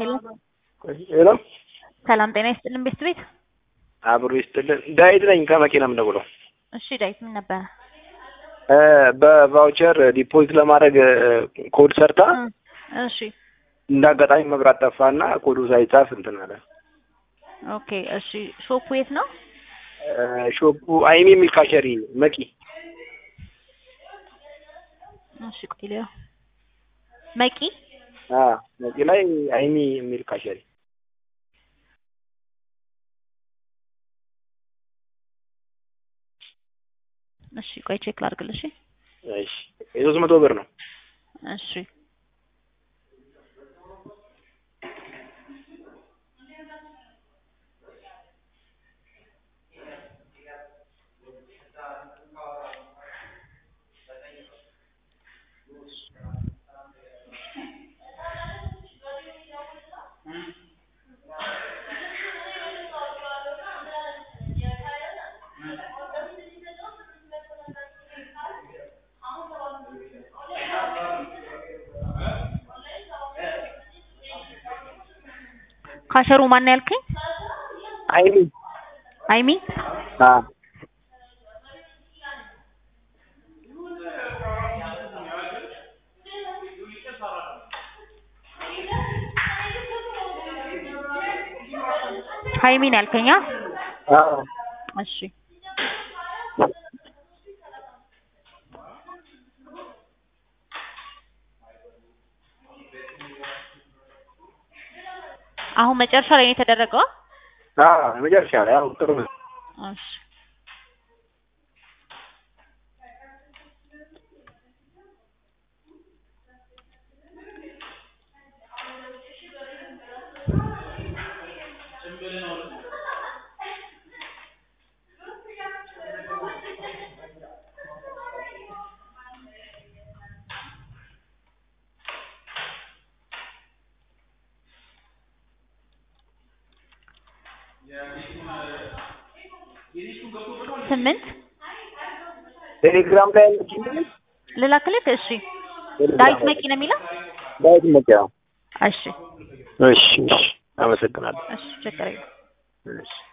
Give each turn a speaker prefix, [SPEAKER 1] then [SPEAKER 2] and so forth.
[SPEAKER 1] ሄሎ
[SPEAKER 2] ሄሎ
[SPEAKER 1] ሰላም ጤና ይስጥልን ቤት ቤት
[SPEAKER 2] አብሮ ይስጥልን። ዳዊት ነኝ ከመኪና የምደውለው።
[SPEAKER 1] እሺ ዳዊት ምን ነበረ?
[SPEAKER 2] እ በቫውቸር ዲፖዚት ለማድረግ እ ኮድ ሰርታ
[SPEAKER 1] እ እሺ
[SPEAKER 2] እንደ አጋጣሚ መብራት ጠፋና ኮዱ ሳይጻፍ እንትን አለ።
[SPEAKER 1] ኦኬ እሺ ሾፑ የት ነው?
[SPEAKER 2] እ ሾፑ አይሚ የሚል ካሸሪ መቂ
[SPEAKER 1] እሺ ቆይ ልየው። መቂ
[SPEAKER 2] አ መቂ ላይ አይሚ የሚል ካሸሪ
[SPEAKER 1] እሺ ቆይ ቼክ ላድርግልሽ።
[SPEAKER 2] እሺ የሶስት መቶ ብር ነው።
[SPEAKER 1] እሺ ካሸሩ ማን ነው ያልከኝ?
[SPEAKER 2] አይሚ
[SPEAKER 1] አይሚ
[SPEAKER 2] አ
[SPEAKER 1] ሀይሚ ነው ያልከኝ? አ?
[SPEAKER 2] አ
[SPEAKER 1] እሺ አሁን መጨረሻ ላይ ነው የተደረገው?
[SPEAKER 2] አ መጨረሻ ላይ አዎ ጥሩ ነው።
[SPEAKER 1] እሺ ስምንት
[SPEAKER 2] ቴሌግራም ላይ ያለችኝ
[SPEAKER 1] ልላክልክ? እሺ ዳዊት መቂ ነው የሚለው?
[SPEAKER 2] ዳዊት መቂ አዎ።
[SPEAKER 1] እሺ
[SPEAKER 2] እሺ እሺ አመሰግናለሁ።
[SPEAKER 1] እሺ ችግር የለም።
[SPEAKER 2] እሺ